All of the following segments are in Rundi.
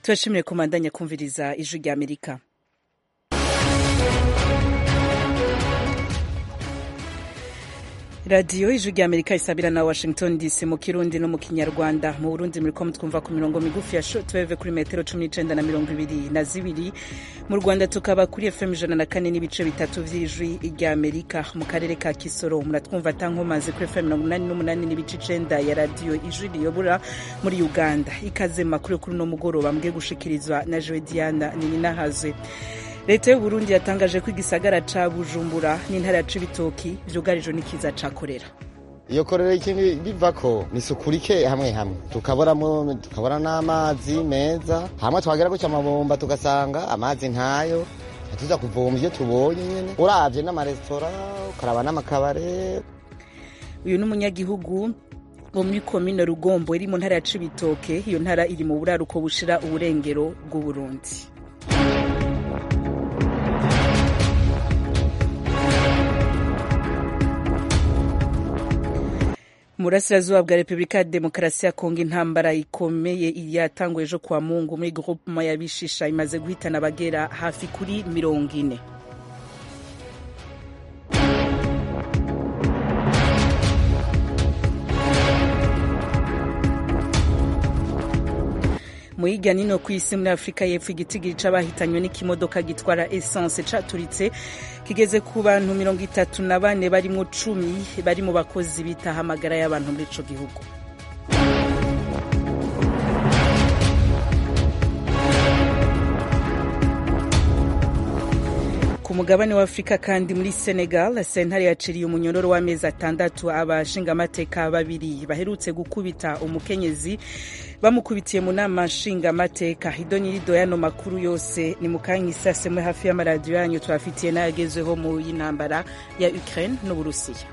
turashimire kumandanya kumviriza ijwi rya amerika radiyo ijwi rya amerika isabira na washington dc mu kirundi no mu kinyarwanda mu burundi muriko mutwumva ku mirongo migufi ya shortwave kuri metero cumi n'icenda na mirongo ibiri na zibiri mu rwanda tukaba kuri fm ijana na kane n'ibice bitatu vy'ijwi rya amerika mu karere ka kisoro muratwumva tankomazi kuri fm mirongo umunani n'umunani n'ibice icenda ya radiyo ijwi riyobora muri uganda ikaze mu makuru kuri uno mugoroba mbwe gushikirizwa na jowe diana nininahazwe leta y'uburundi yatangaje ko igisagara ca bujumbura n'intara ya cibitoki vyugarijwe n'ikiza ca korera iyo korera ikintu bivako ni isuku rike hamwe hamwe tukaboramo tukabora n'amazi meza hamwe twagera guca amabomba tugasanga amazi ntayo tuza kuvoma ivyo tubonye nyene uravye n'amaresitora ukaraba n'amakabare uyu n'umunyagihugu wo muri komine rugombo iri mu ntara ya cibitoke iyo ntara iri mu buraruko bushira uburengero bw'uburundi mu burasirazuba bwa repubulika ya demokarasi ya kongo intambara ikomeye yatanguye ejo kwa mungu muri groupema y'abishisha imaze guhitana abagera hafi kuri mirongo ine mu hirya nino ku isi muri afurika y'epfo igitigiri c'abahitanywe n'ikimodoka gitwara essence caturitse kigeze ku bantu mirongo itatu na bane barimwo cumi bari mu bakozi bitaho amagara y'abantu muri ico gihugu ku mugabane wa afurika kandi muri senegal sentare yaciriye umunyororo w'amezi atandatu abashingamateka babiri baherutse gukubita umukenyezi bamukubitiye mu nama nshingamateka idonirido y'ano makuru yose ni mu kanya isase muri hafi y'amaradiyo yanyu tubafitiye n'ayagezweho mu y'intambara ya ukraine n'uburusiya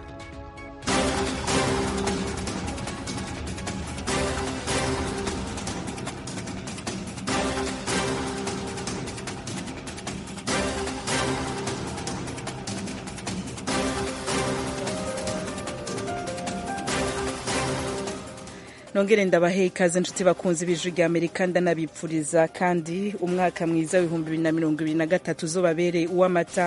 nongere ndabahe ikaze nshuti bakunzi b'ijwi rya amerika ndanabipfuriza kandi umwaka mwiza w'ibihumbi bibiri na mirongo ibiri na gatatu uzobabereye uw'amata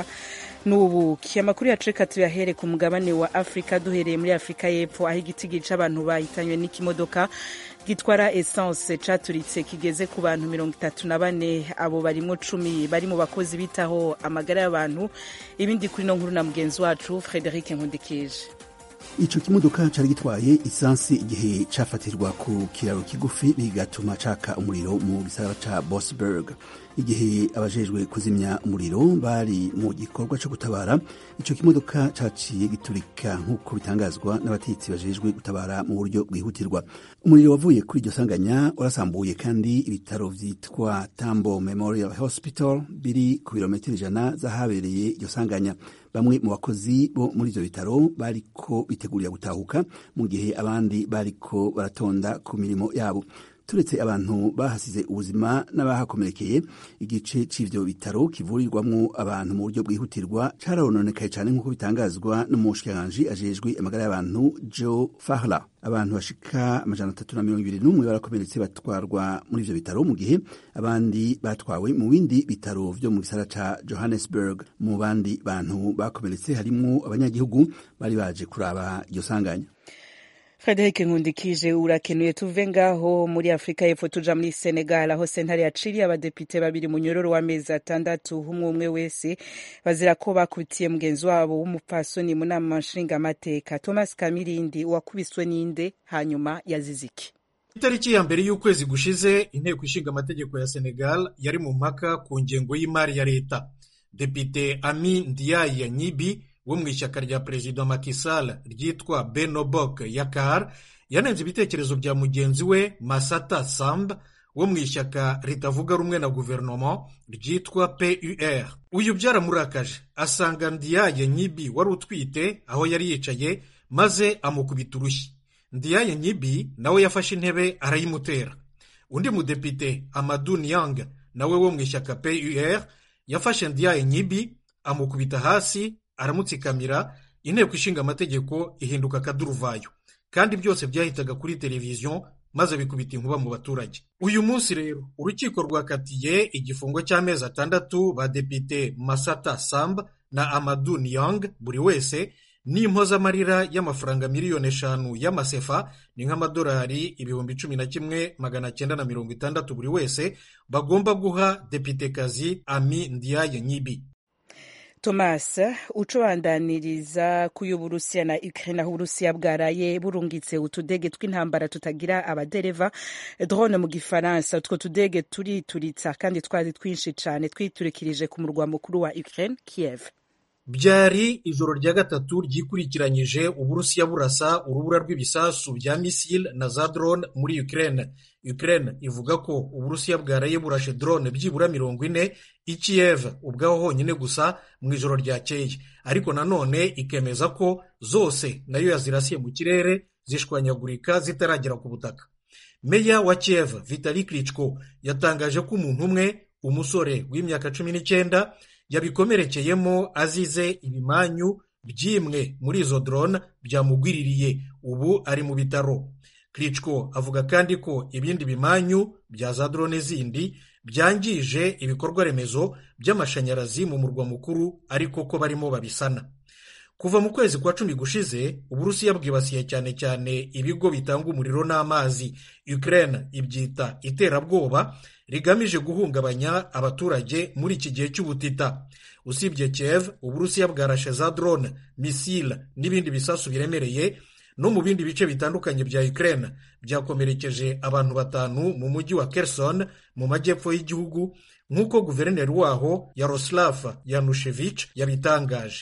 n'ubuki amakuru yacu reka tuyahere ku mugabane wa afurika duhereye muri afurika y'epfo aho igitigiri c'abantu bahitanywe n'ikimodoka gitwara essence caturitse kigeze ku bantu mirongo itatu na bane abo barimwo cumi bari mu bakozi bitaho amagara y'abantu ibindi kuri no nkuru na mugenzi wacu frederic nkundikije ico kimodoka cari gitwaye isansi igihe cafatirwa ku kiraro kigufi bigatuma caka umuriro mu gisagara ca Bosberg igihe abajejwe kuzimya umuriro bari mu gikorwa co gutabara ico kimodoka caciye giturika nk'uko bitangazwa n'abatetsi bajejwe gutabara mu buryo bwihutirwa umuriro wavuye kuri iryo sanganya warasambuye kandi ibitaro vyitwa Tambo Memorial Hospital biri ku birometero ijana z'ahabereye iryo sanganya bamwe mu bakozi bo muri ivyo bitaro bariko bitegurira gutahuka mu gihe abandi bariko baratonda ku mirimo yabo turetse abantu bahasize ubuzima n'abahakomerekeye igice c'ivyo bitaro kivurirwamwo abantu mu buryo bwihutirwa carononekaye cane nk'uko bitangazwa n'umushikiranganji ajejwe amagara y'abantu Joe Fahla abantu bashika amajana atatu na mirongo ibiri n'umwe barakomeretse batwarwa muri ivyo bitaro mu gihe abandi batwawe mu bindi bitaro vyo mu gisara ca Johannesburg mu bandi bantu bakomeretse harimwo abanyagihugu bari baje kuraba iryo sanganya Frederic Nkundikije urakenuye tuve ngaho muri Afrika y'Epfo tuja muri Senegal aho sentare yaciriye abadepite babiri mu nyororo w'amezi atandatu umwe umwe wese bazira ko bakubitiye mugenzi wabo w'umupfasoni mu nama nshingamateka Thomas Kamirindi wakubiswe n'inde hanyuma yazize iki itariki ya mbere y'ukwezi gushize inteko ishinga amategeko ya Senegal yari mu mpaka ku ngengo y'imari ya leta depite Ami Ndiaye Nyibi wo mu ishyaka rya perezida Macky Sall ryitwa Benobok Yakar yanenze ibitekerezo bya mugenzi we Masata Samb wo mu ishyaka ritavuga rumwe na guverinoma ryitwa PUR uyu byaramurakaje asanga Ndiaye Nyibi wari utwite aho yari yicaye maze amukubita urushyi Ndiaye Nyibi nawe yafashe intebe arayimutera undi mudepite Amadou Niang nawe wo mu ishyaka PUR yafashe Ndiaye Nyibi amukubita hasi aramutsikamira inteko ishinga amategeko ihinduka akaduruvayo kandi byose byahitaga kuri televiziyo maze bikubita inkuba mu baturage uyu munsi rero urukiko rwakatiye igifungo cy'amezi atandatu badepite masata samb na amadu niyong buri wese n'impozamarira y'amafaranga miliyoni eshanu y'amasefa ni nk'amadolari ibihumbi cumi na kimwe magana cyenda na mirongo itandatu buri wese bagomba guha depitekazi ami ndiaye nyibi thomas ucobandaniriza ku y'uburusiya na ukraine aho uburusiya bwaraye burungitse utudege tw'intambara tutagira abadereva drone mu gifaransa utwo tudege turituritsa kandi twari twinshi cyane twiturikirije ku murwa mukuru wa ukraine kiev byari ijoro rya gatatu ryikurikiranyije uburusiya burasa urubura rw'ibisasu bya misile na za drone muri ukraine ukraine ivuga ko uburusiya bwaraye burashe drone byibura mirongo ine i kiev ubwaho honyine gusa mu ijoro ryakeye ariko nanone ikemeza ko zose nayo yazirasiye mu kirere zishwanyagurika zitaragera ku butaka meya wa kiev vitali klitschko yatangaje ko umuntu umwe umusore w'imyaka cumi n'icyenda yabikomerekeyemo azize ibimanyu by'imwe muri izo drone byamugwiririye ubu ari mu bitaro Klitschko avuga kandi ko ibindi bimanyu bya za drone zindi byangije ibikorwa remezo by'amashanyarazi mu murwa mukuru ariko ko barimo babisana kuva mu kwezi kwa cumi gushize uburusiya bwibasiye cyane cyane ibigo bitanga umuriro n'amazi Ukraine ibyita iterabwoba rigamije guhungabanya abaturage muri iki gihe cy'ubutita usibye Kiev uburusiya bwarashe za drone misile n'ibindi bisasu biremereye no mu bindi bice bitandukanye bya Ukraine byakomerekeje abantu batanu mu mujyi wa Kherson mu majyepfo y'igihugu nk'uko guverineri waho Yaroslav Yanushevich yabitangaje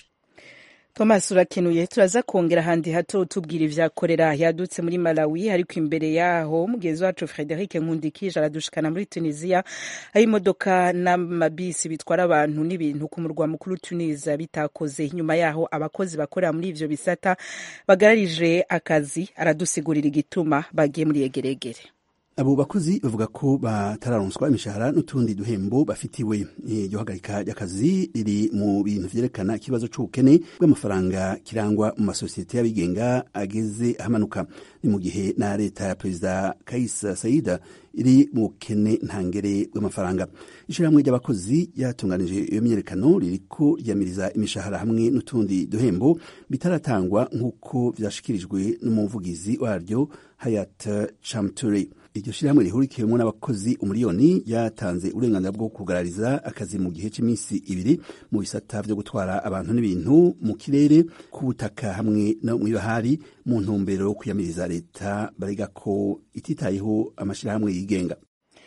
thomas urakenuye turaza kongera ahandi hato utubwira ivyakorera yadutse muri malawi ariko imbere yaho mugenzi wacu frederic nkundikije aradushikana muri tunisia aho imodoka n'amabisi bitwara abantu n'ibintu ku murwa mukuru tunisia bitakoze nyuma yaho abakozi bakorera muri ivyo bisata bagararije akazi aradusigurira igituma bagiye muri yegeregere abo bakozi bavuga ko batararonswa imishahara n'utundi duhembo bafitiwe iryo hagarika ry'akazi riri mu bintu vyerekana ikibazo c'ubukene bw'amafaranga kirangwa mu masosiyete y'abigenga ageze ahamanuka ni mu gihe na leta ya perezida kais saida iri mu bukene ntangere bw'amafaranga ishirahamwe ry'abakozi yatunganije iyo myiyerekano ririko ryamiriza imishahara hamwe n'utundi duhembo bitaratangwa nk'uko vyashikirijwe n'umuvugizi waryo hayat chamturi iryo shirahamwe rihurikiyemo n'abakozi umuriyoni yatanze uburenganzira bwo kugarariza akazi mu gihe cy'iminsi ibiri mu bisata vyo gutwara abantu n'ibintu mu kirere ku butaka hamwe no mw'ibahari mu ntumbero yo kwiyamiriza leta barega ko ititayeho amashirahamwe yigenga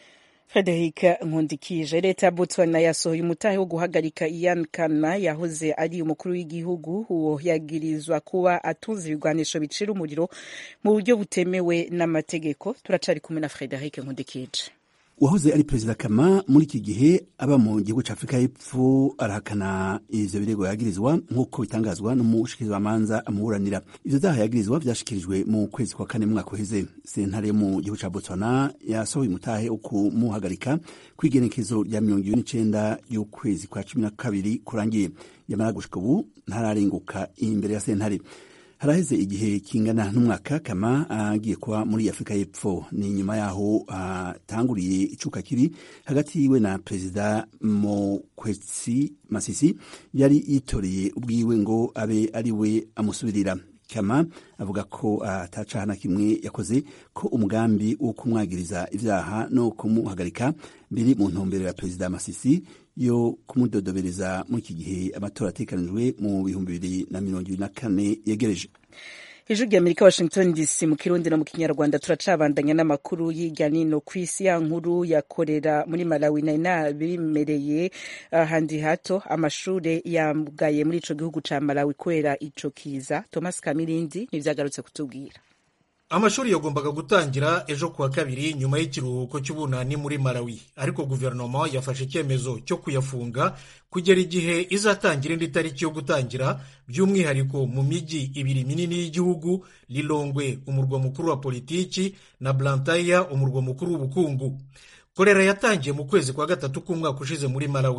frederic nkundikije leta ya botswana yasohoye umutahe wo guhagarika ian kana yahoze ari umukuru w'igihugu uwo yagirizwa kuba atunze ibigwanisho bicira umuriro mu buryo butemewe n'amategeko turacari kumwe na frederic nkundikije uwahoze ari perezida kama muri iki gihe aba mu gihugu cya afurika y'epfo arahakana ivyo birego yagirizwa nk'uko bitangazwa n'umushikirizamanza amuburanira ivyo vyaha yagirizwa vyashikirijwe mu kwezi kwa kane mwaka uheze sentare yo mu gihugu ca botswana yasohoye umutahe wo kumuhagarika kw'igenekezo rya mirongo ibiri n'icenda y'ukwezi kwa cumi na kabiri kurangiye yamara gushika ubu ntararenguka imbere ya sentare haraheze igihe kingana n'umwaka kama agiye kuba muri afurika y'epfo ni nyuma yaho atanguriye icuka kiri hagati yiwe na perezida mokwetsi masisi yari yitoreye ubwiwe ngo abe ari we amusubirira kama avuga ko atacaha na kimwe yakoze ko umugambi wo kumwagiriza ivyaha no kumuhagarika biri mu ntumbero ya perezida masisi yo kumudodobereza muri iki gihe amatora atekanijwe mu bihumbi bibiri na mirongo ibiri na kane yegereje ijwi rya amerika washington dc mu kirundi no mu kinyarwanda turacabandanya n'amakuru y'irya nino ku isi ya nkuru yakorera muri malawi nari nabimereye ahandi hato amashure yamgaye muri ico gihugu ca malawi kubera ico kiza thomas kamirindi nivyagarutse kutubwira amashuri yagombaga gutangira ejo kuwa kabiri nyuma y'ikiruhuko cy'ubunani muri malawi ariko guverinoma yafashe icyemezo cyo kuyafunga kugera igihe izatangira indi tariki yo gutangira by'umwihariko mu mijyi ibiri minini y'igihugu lilongwe umurwa mukuru wa politiki na blantyre umurwa mukuru w'ubukungu korera yatangiye mu kwezi kwa gatatu k'umwaka ushize muri malawi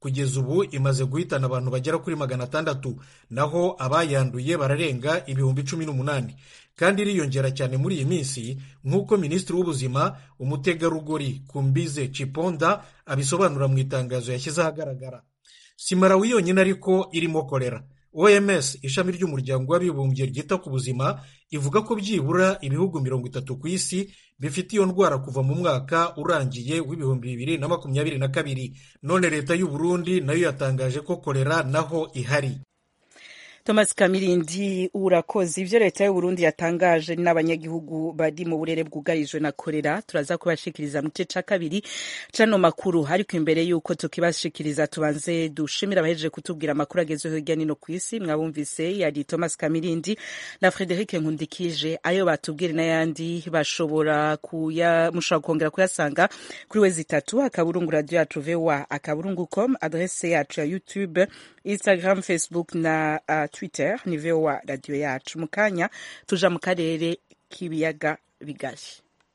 kugeza ubu imaze guhitana abantu bagera kuri magana atandatu naho abayanduye bararenga ibihumbi cumi n'umunani kandi iriyongera cyane muri iyi minsi nk'uko minisitiri w'ubuzima umutegarugori kumbize ciponda abisobanura mu itangazo yashyize ahagaragara si malawi yonyine ariko irimo kolera oms ishami ry'umuryango w'abibumbye ryita ku buzima ivuga ko byibura ibihugu mirongo itatu ku isi bifite iyo ndwara kuva mu mwaka urangiye w'ibihumbi bibiri na makumyabiri na kabiri none leta y'u Burundi nayo yatangaje ko kolera naho ihari thomas kamirindi urakoze ibyo leta y'u Burundi yatangaje n'abanyagihugu bari mu burere bwugarijwe na korera turaza kubashikiriza mu gice cya kabiri cano makuru ariko imbere y'uko tukibashikiriza tubanze dushimira abahejeje kutubwira amakuru agezweho hirya no hino ku isi mwabumvise yari thomas kamirindi na frederic nkundikije ayo batubwire n'ayandi bashobora kuya mushobora kongera kuyasanga kuri we zitatu akaburungu radiyo yacu voa akaburungu com adrese yacu ya youtube instagram facebook na uh, twitter ni voa radiyo yacu mu kanya tuja mu karere k'ibiyaga bigari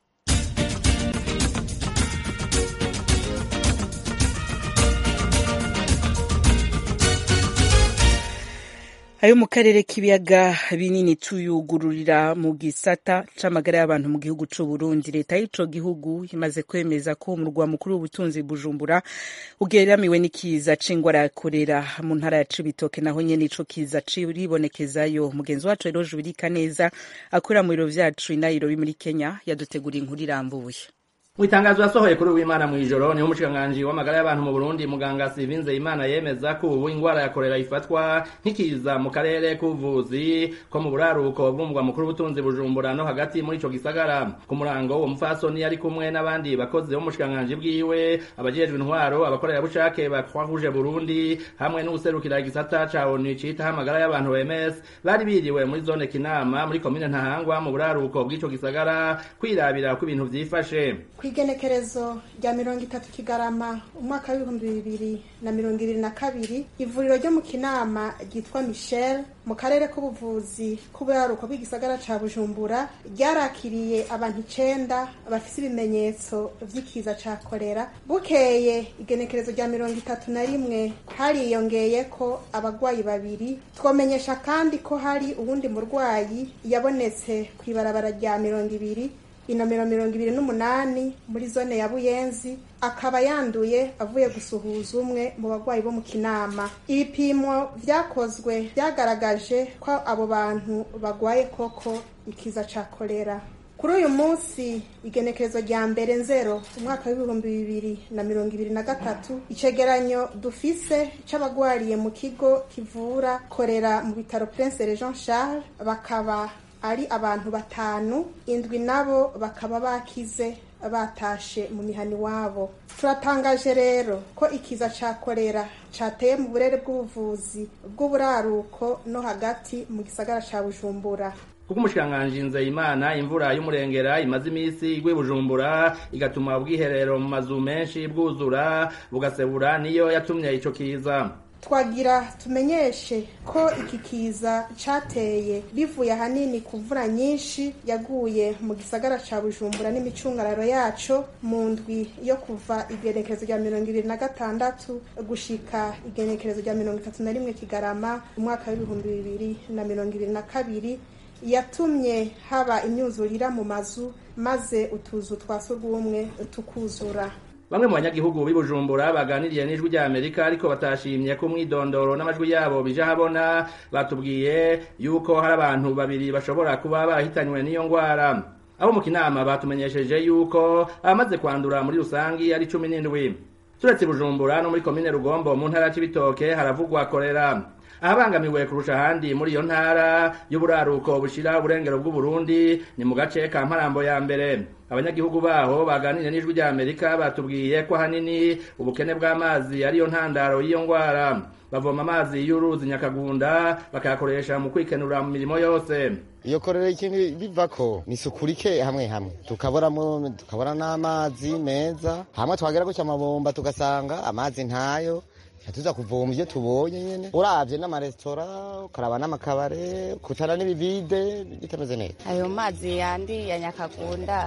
ayo mu karere k'ibiyaga binini tuyugururira mu gisata c'amagara y'abantu mu gihugu c'u Burundi leta y'ico gihugu imaze kwemeza ko umurwa mukuru w'ubutunzi Bujumbura ugeramiwe n'ikiza c'ingwara ya korera mu ntara ya Cibitoke naho nyene ico kiza ciribonekezayo mugenzi wacu rero Jubirika neza akorera mu biro vyacu i Nairobi muri Kenya yaduteguriye inkuru irambuye mu itangazo yasohoye kuri uwimana mu ijoro niho umushikiranganji w'amagara y'abantu mu burundi muganga sivinze imana yemeza ko ubu ingwara ya korera ifatwa nk'ikiza mu karere k'ubuvuzi ko mu buraruko bw'umugwa mukuru w'ubutunzi bujumbura no hagati muri ico gisagara ku murango uwo mupfasoni yari kumwe n'abandi bakozi b'umushikiranganji bwiwe abajejwe intwaro abakorerabushake ba croix rouge burundi hamwe n'uwuserukira igisata ca onu citaho amagara y'abantu oms bari biriwe muri zone kinama muri komine ntahangwa mu buraruko bw'ico gisagara kwirabira ko ibintu vyifashe igenekerezo rya mirongo itatu kigarama umwaka w'ibihumbi bibiri na mirongo ibiri na kabiri ivuriro ryo mu kinama ryitwa michel mu karere k'ubuvuzi k'uburaruko bw'igisagara ca bujumbura ryarakiriye abantu icenda bafise ibimenyetso vy'ikiza ca korera bukeye igenekerezo rya mirongo itatu na rimwe hariyongeye ko abagwayi babiri twomenyesha kandi ko hari uwundi murwayi yabonetse kw'ibarabara rya mirongo ibiri inomero mirongo ibiri n'umunani muri zone ya buyenzi akaba yanduye avuye gusuhuza umwe mu bagwayi bo mu kinama ibipimo vyakozwe vyagaragaje ko abo bantu bagwaye koko ikiza ca kolera kuri uyu munsi igenekerezo rya mbere nzero umwaka w'ibihumbi bibiri na mirongo ibiri na gatatu icegeranyo dufise c'abagwariye mu kigo kivura korera mu bitaro prince jean charles bakaba ari abantu batanu indwi nabo bakaba bakize batashe mu mihani wabo turatangaje rero ko ikiza ca korera cateye mu burere bw'ubuvuzi bw'uburaruko no hagati mu gisagara ca bujumbura kuko umushikiranganji nzeyimana imvura y'umurengera imaze iminsi igwa bujumbura igatuma ubwiherero mu mazu menshi bwuzura bugasebura niyo yatumye ico kiza twagira tumenyeshe ko iki kiza cateye bivuye ahanini ku mvura nyinshi yaguye mu gisagara ca bujumbura n'imicungararo yaco mu ndwi yo kuva igenekerezo rya mirongo ibiri na gatandatu gushika igenekerezo rya mirongo itatu na rimwe kigarama umwaka w'ibihumbi bibiri na mirongo ibiri na kabiri yatumye haba imyuzurira mu mazu maze utuzu twa surwumwe tukuzura bamwe mu banyagihugu b'i Bujumbura baganiriye n'ijwi rya Amerika ariko batashimye ko umwidondoro n'amajwi yabo bija habona batubwiye yuko hari abantu babiri bashobora kuba barahitanywe n'iyo ngwara abo mu kinama batumenyesheje yuko abamaze kwandura muri rusangi ari cumi n'indwi turetse Bujumbura no muri komine Rugombo mu ntara y'Ibitoke haravugwa korera ahabangamiwe kurusha ahandi muri iyo ntara y'uburaruko bushira uburengero bw'uburundi ni mu gace ka mparambo ya mbere abanyagihugu baho baganiriye n'ijwi rya amerika batubwiye ko ahanini ubukene bw'amazi ariyo ntandaro y'iyo ngwara bavoma amazi y'uruzi nyakagunda bakayakoresha mu kwikenura mu mirimo yose iyo korera ikintu bivako ni isuku rike hamwe hamwe tukaboramo tukabona n'amazi meza hamwe twagera gutya amabomba tugasanga amazi ntayo tuza kuvoma ibyo tubonye nyine uravye n'amaresitora ukaraba n'amakabare kutara n'ibivide bitameze neza ayo mazi yandi ya nyakagunda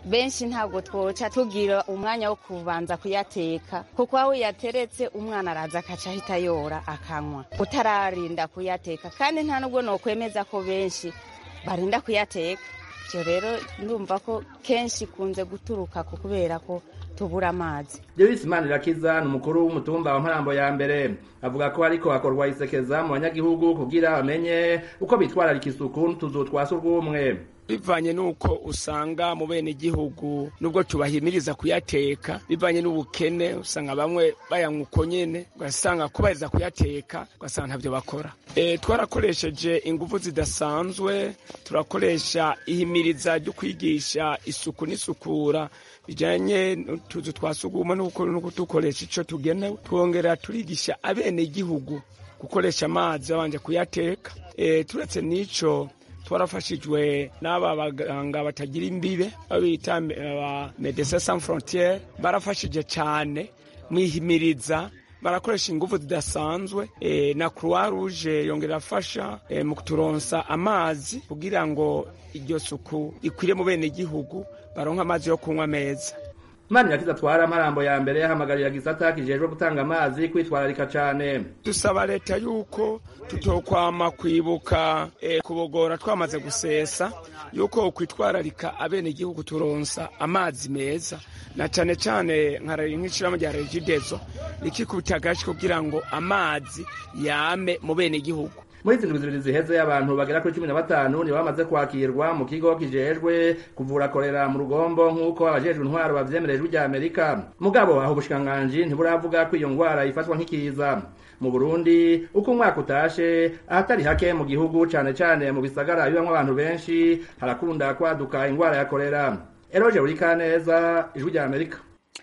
benshi ntabwo twoca tugira umwanya wo kubanza kuyateka kuko aho yateretse umwana araza akaca ahita yora akanywa utararinda kuyateka kandi nta nubwo nokwemeza ko benshi barinda kuyateka ibyo rero ndumva ko kenshi ikunze guturuka ku kubera ko tubura amazi Joyce Manirakiza ni umukuru w'umutumba wa Mparambo ya mbere avuga ko ariko hakorwa isekeza mu banyagihugu kugira bamenye uko bitwararika isuku n'utuzu twa surwumwe bivanye n'uko usanga mu bene igihugu nubwo tubahimiriza kuyateka bivanye n'ubukene usanga bamwe bayanywa uko nyene ugasanga kubahiriza kuyateka ugasanga ntabyo bakora e, twarakoresheje ingufu zidasanzwe turakoresha ihimiriza ryo kwigisha isuku n'isukura bijanye n'utuzu twa sugumwe no kudukoresha ico tugenewe twongera turigisha abene igihugu gukoresha amazi babanje kuyateka e, turetse n'ico twarafashijwe n'aba baganga batagira imbibe babita aba Medecins Sans Frontieres barafashije cyane mwihimiriza barakoresha ingufu zidasanzwe e, na Croix Rouge yongera afasha e, mu kuturonsa amazi kugira ngo iryo suku ikwire mu bene igihugu baronka amazi yo kunywa meza Manirakiza atwara amarambo ya mbere yahamagarira gisata kijejwe gutanga amazi kwitwararika cane dusaba leta yuko tutokwama kwibuka e, kubogora twamaze gusesa yuko kwitwararika abene igihugu turonsa amazi meza na cane cane nk'ishirahamwe rya regidezo rikikubita agashi kugira ngo amazi yame mu bene igihugu muri izi ndwi zibiri ziheze abantu bagera kuri cumi na batanu nibo bamaze kwakirwa mu kigo kijejwe kuvura korera mu rugombo nk'uko abajejwe intwaro bavyemerejwe rya amerika mugabo aho ubushikiranganji ntiburavuga ko iyo ngwara ifatwa nk'ikiza mu burundi uko umwaka utashe ahatari hake mu gihugu cane cane mu bisagara bibamwo abantu benshi harakunda kwaduka ingwara ya korera eroje urikaneza ijwi rya amerika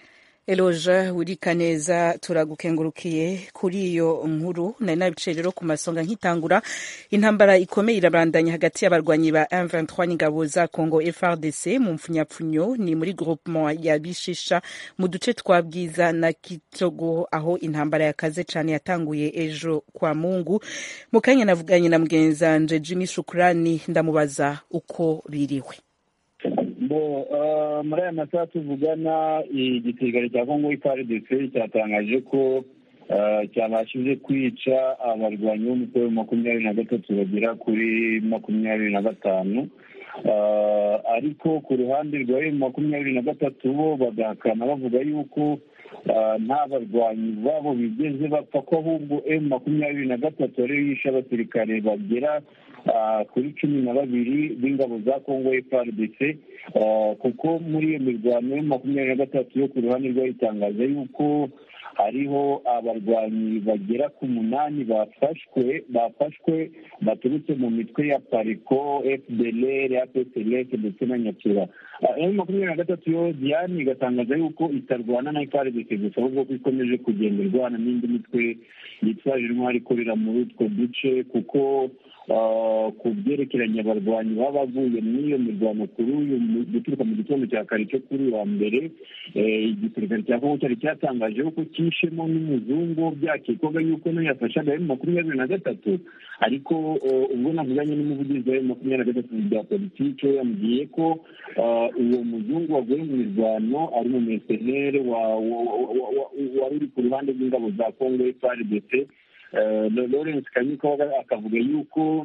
Eloja urika neza turagukengurukiye kuri iyo nkuru nari nabicaye rero ku masonga nkitangura intambara ikomeye irabandanya hagati y'abarwanyi ba M23 n'ingabo za Congo FRDC mu mfunyapfunyo ni muri groupement ya Bishisha mu duce twa Bwiza na Kitogo aho intambara yakaze cane yatanguye ejo kwa Mungu mu kanya navuganye na mugenzanje Jimmy Shukrani ndamubaza uko biriwe bo muri aya masaha tuvugana igisirikare cya kongo FARDC cyatangaje ko cyabashije kwica abarwanyi b'umutwe wa makumyabiri na gatatu bagera kuri makumyabiri na gatanu ariko ku ruhande rwa emu makumyabiri na gatatu bo bagahakana bavuga yuko nta barwanyi babo bigeze bapfa ko ahubwo emu makumyabiri na gatatu ariyo yishe abasirikare bagera kuri cumi na babiri b'ingabo za kongo FARDC kuko muri iyo mirwano ya makumyabiri na gatatu yo ku ruhande rwayitangaza yuko hariho abarwanyi bagera ku munani bafashwe bafashwe baturutse mu mitwe ya pariko fdlr apslf ndetse na nyatura emu makumyabiri na gatatu yo diane igatangaza yuko itarwana na FARDC gusa ahubwo ko ikomeje kugenda irwana n'indi mitwe yitwaje intwari ikorera muri utwo duce kuko ku byerekeranye abarwanyi baba bavuye muri iyo mirwano kuri uyu guturuka mu gitondo cya kare cyo kuri uwa mbere igisirikare cya kongo cyari cyatangaje ko cyishemo n'umuzungu byakekwaga yuko nayo yafashaga emu makumyabiri na gatatu ariko ubwo navuganye n'umuvugizi wa emu makumyabiri na gatatu bya politiki we yambwiye ko uwo muzungu waguye mu mirwano ari mu mesenere wari uri ku ruhande rw'ingabo za kongo FARDC lawrence kanyuka akavuga yuko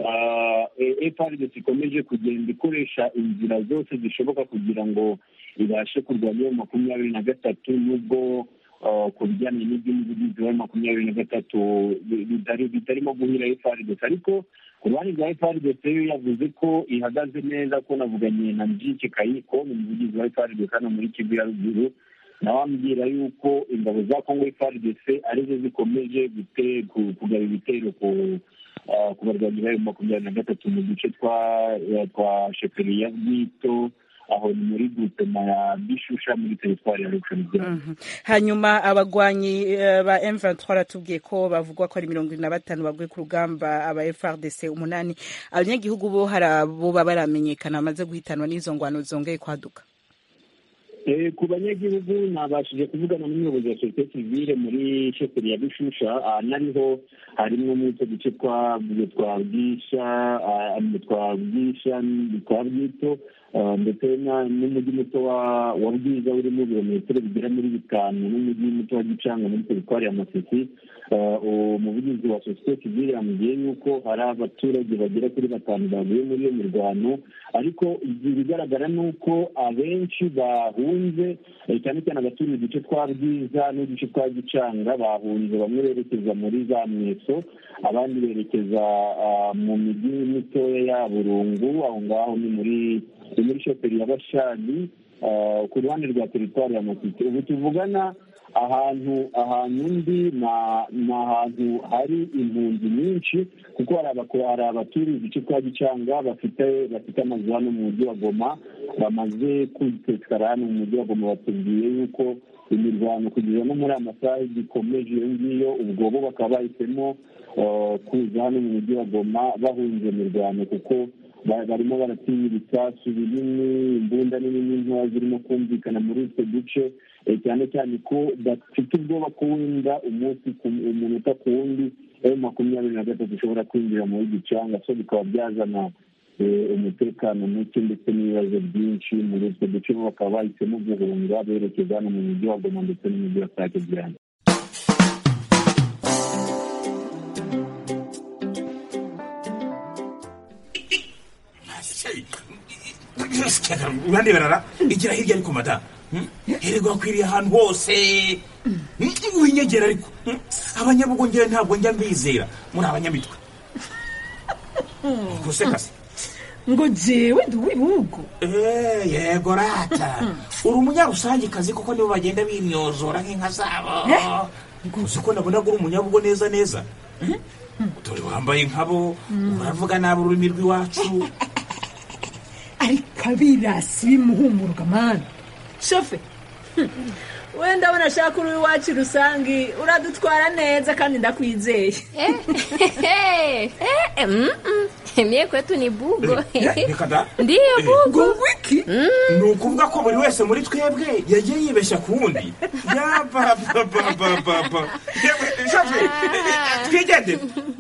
FARDC ikomeje kugenda ikoresha inzira zose zishoboka kugira ngo ibashe kurwanya iyo makumyabiri na gatatu nubwo ku bijyanye n'iby'umuvugizi wa makumyabiri na gatatu bitarimo guhira FARDC ariko ku ruhande rwa FARDC yo yavuze ko ihagaze neza ko navuganye na Mjiki Kayiko ni umuvugizi wa FARDC hano muri Kivu ya ruguru nawe ambwira yuko ingabo za kongo FARDC arizo zikomeje kugaba ibitero ku barwanyi bayo makumyabiri na gatatu mu duce twa sheferi ya bwito aho ni muri gutema ya bishusha muri teritwari ya rukshanibyaro hanyuma abagwanyi ba M23 baratubwiye ko bavugwa ko ari mirongo ine na batanu baguye ku rugamba aba FARDC umunani abanyagihugu bo hari abo baba baramenyekana bamaze guhitanwa n'izo ngwano zongeye kwaduka ku banyagihugu nabashije kuvugana n'umuyobozi wa sosiyete sivile muri sheferi ya bishusha nariho harimo n'utwo duce twa bwisha twa bwisha twa bwito ndetse n'umujyi muto wa bwiza urimo ibirometero bigera muri bitanu n'umujyi muto wa gicanga muri teritwari ya masisi umuvugizi wa sosiyete sivile yamubwiye yuko hari abaturage bagera kuri batanu bavuye muri iyo mirwano ariko ibigaragara ni uko abenshi bahunze cyane cyane abaturiye uduce twa bwiza n'uduce twa gicanga bahunze bamwe berekeza muri za mweso abandi berekeza mu mijyi mitoya ya burungu aho ngaho ni muri ni muri shoperi ya bashani ku ruhande rwa teritwari ya masisi ubu tuvugana ahantu ahantu ndi ni ahantu hari impunzi nyinshi kuko hari abaturiye uduce twa gicanga bafite bafite amazu hano mu mujyi wa goma bamaze kwitekara hano mu mujyi wa goma batubwiye yuko imirwano kugeza no muri aya masaha gikomeje iyo ngiyo ubwo bo bakaba bahisemo kuza hano mu mujyi wa goma bahunze imirwano kuko barimo baratinya ibisasu binini imbunda nini n'intoya zirimo kumvikana muri utwo duce cyane cyane ko bafite ubwoba ko wenda umunsi umunota ku wundi emu makumyabiri na gatatu ushobora kwinjira muri gicanga so bikaba byazana umutekano muke ndetse n'ibibazo byinshi muri utwo duce bo bakaba bahisemo guhunga berekeza hano mu mujyi wa goma ndetse n'umujyi wa sake byane urandeberara igira hirya ariko madamu hererwa akwiriye ahantu hose winyegera ariko abanyabugongera ntabwo njya mbizera muri abanyamitwe gusekase ngo jewe ndi uw'ibihugu yego rata uri umunyarusangikazi kuko nibo bagenda bimyozora nk'inka zabo uzi ko nabonaga uri umunyabugo neza neza dore wambaye nkabo uravuga nabi ururimi rw'iwacu ariko abirasi bimuhumuruka mani shofe wenda abona ashaka uri iwacu rusange uradutwara neza kandi ndakwizeye mie kwetu ni bugo reka da ndiyo bugo wiki ni ukuvuga ko buri wese muri twebwe yagiye yibeshya ku wundi yabababababa twigendere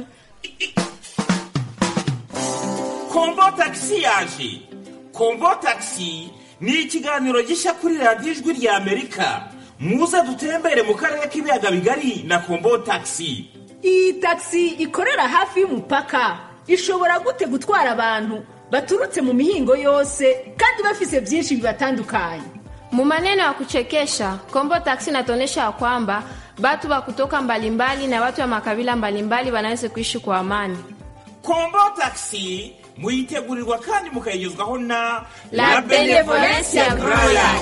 kombo tagisi yaje kombo tagisi ni ikiganiro gishya kuri radiyo ijwi rya amerika muze dutembere mu karere k'ibiyaga bigari na kombo tagisi iyi tagisi ikorera hafi y'umupaka ishobora gute gutwara abantu baturutse mu mihingo yose kandi bafise byinshi bibatandukanye Mu maneno ya kuchekesha Kombo Taxi inatuonyesha ya kwamba batu wa kutoka mbalimbali na watu wa makabila mbalimbali wanaweza kuishi kwa amani. kombo tagisi muyitegurirwa kandi mukayigezwaho na La Benevolencia Royal.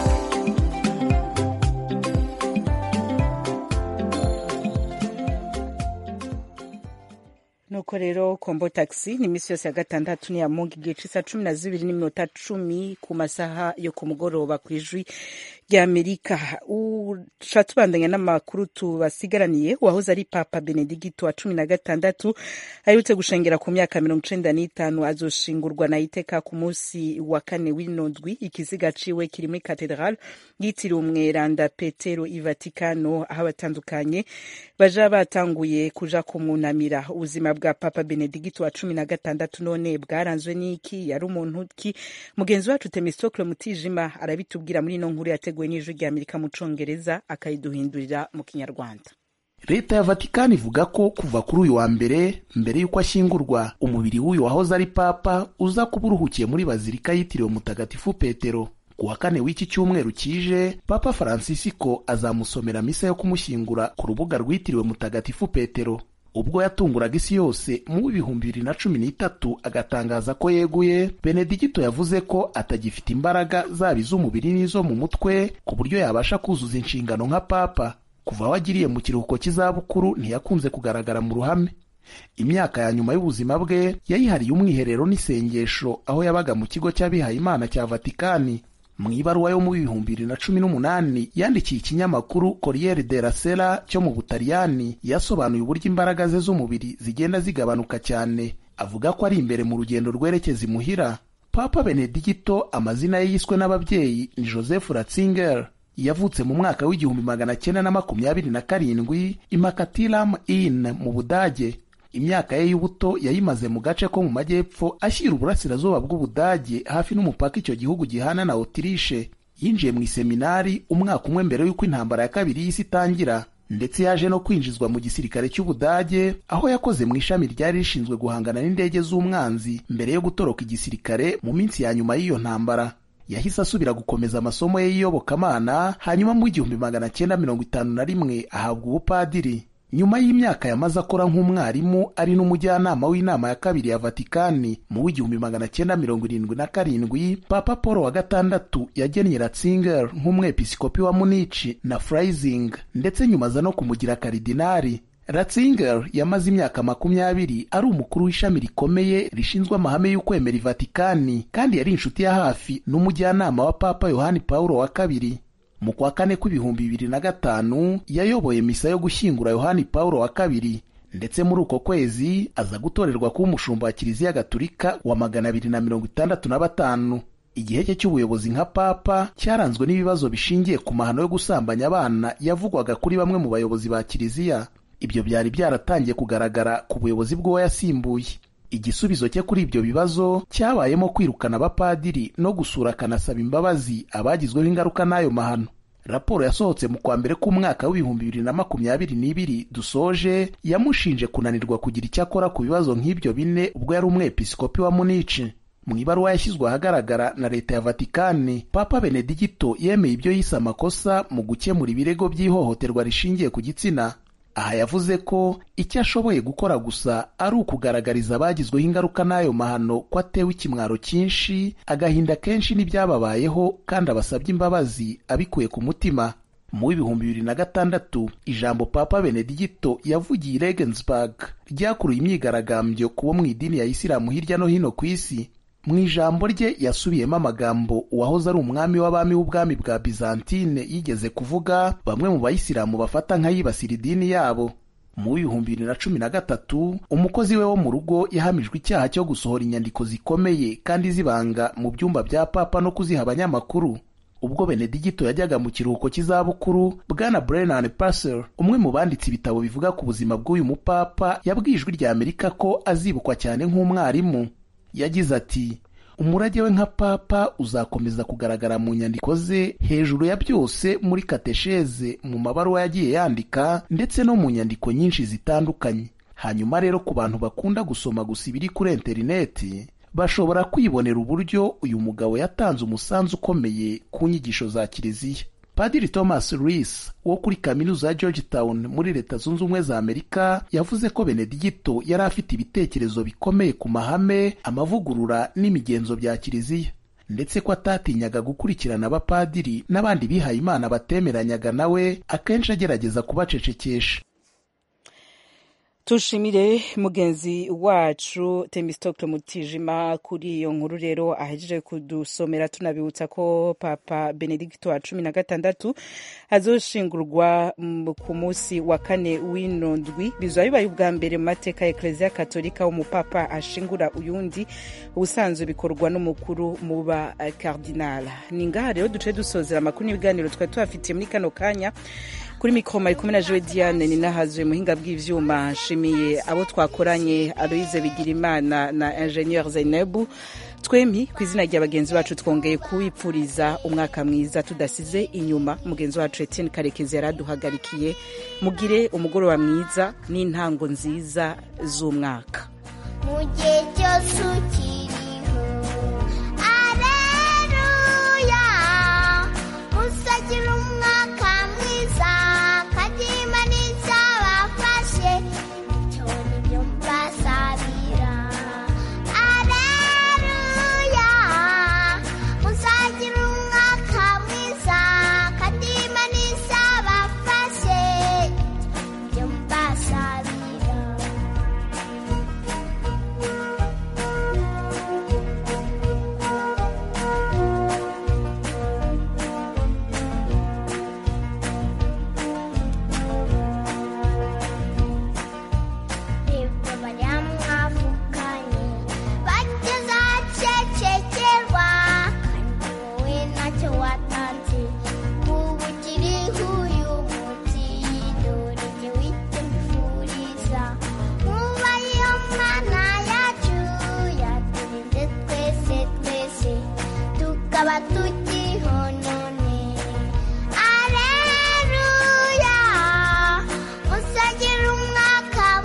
nuko rero kombo taxi ni iminsi yose ya gatandatu ni ya mungu igihe c'isa cumi na zibiri n'iminota cumi ku masaha yo ku mugoroba ku ijwi rya amerika uca tubandanya n'amakuru tubasigaraniye uwahoze ari papa benedigito wa cumi na gatandatu aherutse gushengera ku myaka mirongo icenda n'itanu azoshingurwa na iteka ku munsi wa kane w'ino ndwi ikiziga ciwe kiri muri katedrale yitiriwe umweranda petero i vatikano aho abatandukanye baja batanguye kuja kumwunamira ubuzima bwa papa benedigito wa cumi na gatandatu none bwaranzwe n'iki yari umuntu ki mugenzi wacu temistokle mutijima arabitubwira muri ino nkuru yateguwe n'ijwi rya amerika mu congereza akayiduhindurira mu kinyarwanda leta ya vatikani ivuga ko kuva kuri uyu wa mbere mbere y'uko ashyingurwa umubiri w'uyu wahoze ari papa uza kuba uruhukiye muri bazilika yitiriwe mutagatifu petero ku wa kane w'iki cyumweru kije papa francisco azamusomera misa yo kumushyingura ku rubuga rwitiriwe mutagatifu petero ubwo yatunguraga isi yose mu bihumbi bibiri na cumi n'itatu agatangaza ko yeguye benedigito yavuze ko atagifite imbaraga zaba iz'umubiri n'izo mu mutwe ku buryo yabasha kuzuza inshingano nka papa kuva aho agiriye mu kiruhuko cy'izabukuru ntiyakunze kugaragara mu ruhame imyaka ya nyuma y'ubuzima bwe yayihariye umwiherero n'isengesho aho yabaga mu kigo cy'abihayimana cya vatikani mu ibaruwa yo mu bihumbi bibiri na cumi n'umunani yandikiye ikinyamakuru Corriere della Sera cyo mu Butaliyani yasobanuye uburyo imbaraga ze z'umubiri zigenda zigabanuka cyane avuga ko ari imbere mu rugendo rwerekeza imuhira papa benedigito amazina ye yiswe n'ababyeyi ni joseph ratzinger yavutse mu mwaka w'igihumbi magana cyenda na makumyabiri na karindwi imakatilam in mu budage imyaka ye y'ubuto yayimaze mu gace ko mu majyepfo ashyira uburasirazuba bw'ubudage hafi n'umupaka icyo gihugu gihana na otirishe yinjiye mu iseminari umwaka umwe mbere y'uko intambara ya kabiri y'isi itangira ndetse yaje no kwinjizwa mu gisirikare cy'ubudage aho yakoze mu ishami ryari rishinzwe guhangana n'indege z'umwanzi mbere yo gutoroka igisirikare mu minsi ya nyuma y'iyo ntambara yahise asubira gukomeza amasomo ye y'iyobokamana hanyuma mu igihumbi magana cyenda mirongo itanu na rimwe ahabwa ubupadiri nyuma y'imyaka yamaze akora nk'umwarimu ari n'umujyanama w'inama ya kabiri ya vatikani mu w'igihumbi magana cyenda mirongo irindwi na karindwi papa paul wa gatandatu yagennye ratzinger nk'umwepiskopi wa munici na freising ndetse nyuma aza no kumugira karidinari ratzinger yamaze imyaka makumyabiri ari umukuru w'ishami rikomeye rishinzwe amahame y'ukwemera ivatikani kandi yari inshuti ya hafi n'umujyanama wa papa yohani paulo wa kabiri mu kwa kane kw'ibihumbi bibiri na gatanu yayoboye misa yo gushyingura yohani paulo wa kabiri ndetse muri uko kwezi aza gutorerwa kuba umushumba wa kiliziya gatulika wa magana abiri na mirongo itandatu na batanu igihe cye cy'ubuyobozi nka papa cyaranzwe n'ibibazo bishingiye ku mahano yo gusambanya abana yavugwaga kuri bamwe mu bayobozi ba kiliziya ibyo byari byaratangiye kugaragara ku buyobozi bw'uwo yasimbuye igisubizo cye kuri ibyo bibazo cyabayemo kwirukana abapadiri no gusura akanasaba imbabazi abagizweho ingaruka n'ayo mahano raporo yasohotse mu kwa mbere k'umwaka w'ibihumbi bibiri na makumyabiri n'ibiri dusoje yamushinje kunanirwa kugira icyo akora ku bibazo nk'ibyo bine ubwo yari umwepiskopi wa munici mu ibaruwa yashyizwe ahagaragara na leta ya vatikani papa benedigito yemeye ibyo yise amakosa mu gukemura ibirego by'ihohoterwa rishingiye ku gitsina aha yavuze ko icyo ashoboye gukora gusa ari ukugaragariza abagizweho ingaruka n'ayo mahano ko atewe ikimwaro cyinshi agahinda kenshi n'ibyababayeho kandi abasabye imbabazi abikuye ku mutima mu w'ibihumbi bibiri na gatandatu ijambo papa benedigito yavugiye i regensburg ryakuruye imyigaragambyo ku bo mu idini ya isilamu hirya no hino ku isi mu ijambo rye yasubiyemo amagambo uwahoze ari umwami w'abami w'ubwami bwa bizantine yigeze kuvuga bamwe mu bayisilamu bafata nk'ayibasira idini yabo mu w'ibihumbi bibiri na cumi na gatatu umukozi we wo mu rugo yahamijwe icyaha cyo gusohora inyandiko zikomeye kandi zibanga mu byumba bya papa no kuziha abanyamakuru ubwo benedigito yajyaga mu kiruhuko cy'izabukuru bwana brennan passer umwe mu banditse ibitabo bivuga ku buzima bw'uyu mupapa yabwiye ijwi rya amerika ko azibukwa cyane nk'umwarimu yagize ati umurage we nka papa uzakomeza kugaragara mu nyandiko ze hejuru ya byose muri katesheze mu mabaruwa yagiye yandika ndetse no mu nyandiko nyinshi zitandukanye hanyuma rero ku bantu bakunda gusoma gusa ibiri kuri interineti bashobora kwibonera uburyo uyu mugabo yatanze umusanzu ukomeye ku nyigisho za kiliziya padiri thomas rees wo kuri kaminuza ya georgetown muri leta zunze ubumwe za amerika yavuze ko benedigito yari afite ibitekerezo bikomeye ku mahame amavugurura n'imigenzo bya kiliziya ndetse ko atatinyaga gukurikirana abapadiri n'abandi bihaye imana batemeranyaga nawe akenshi agerageza kubacecekesha tushimire mugenzi wacu temistokle mutijima kuri iyo nkuru rero ahejeje kudusomera tunabibutsa ko papa benedikito wa cumi na gatandatu azoshingurwa ku munsi wa kane w'ino ndwi bizaba bibaye ubwa mbere mu mateka ya ekereziya katolika umupapa ashingura uyundi ubusanzwe bikorwa n'umukuru mu ba kardinala ni ngaha rero duce dusozera amakuru n'ibiganiro twari tubafitiye muri kano kanya kuri mikoro mari kumwe na jowe diane ni nahazuye muhinga bw'ivyuma nshimiye abo twakoranye aloise bigirimana na ingenieur zainebu twemi ku izina rya bagenzi bacu twongeye kuwipfuriza umwaka mwiza tudasize inyuma mugenzi wacu etienne karekezi yari aduhagarikiye mugire umugoroba mwiza n'intango nziza z'umwaka mu gihe cyose